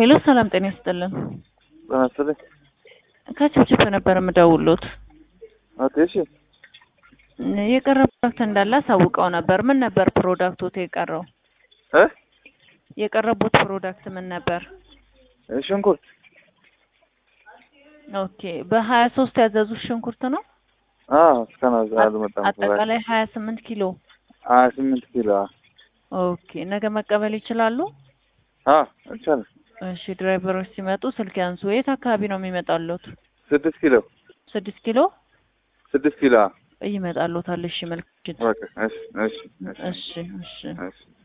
ሄሎ ሰላም ጤና ይስጥልን። በመሰለኝ ከችፕችፕ ነበር የምደውሉት። ኦኬ እሺ የቀረ ፕሮዳክት እንዳለ አሳውቀው ነበር። ምን ነበር ፕሮዳክቶት የቀረው? እ የቀረቡት ፕሮዳክት ምን ነበር? ሽንኩርት ኦኬ በሀያ ሶስት ያዘዙት ሽንኩርት ነው። አዎ እስካሁን አዝ- አልመጣም። አጠቃላይ ሀያ ስምንት ኪሎ። ሀያ ስምንት ኪሎ ኦኬ ነገ መቀበል ይችላሉ? አዎ ይቻላል። እሺ ድራይቨሮች ሲመጡ ስልክ ያንሱ። የት አካባቢ ነው የሚመጣሉት? ስድስት ኪሎ ስድስት ኪሎ ስድስት ኪሎ ይመጣሉታል። እሺ መልክ በቃ እሺ እሺ እሺ እሺ እሺ እሺ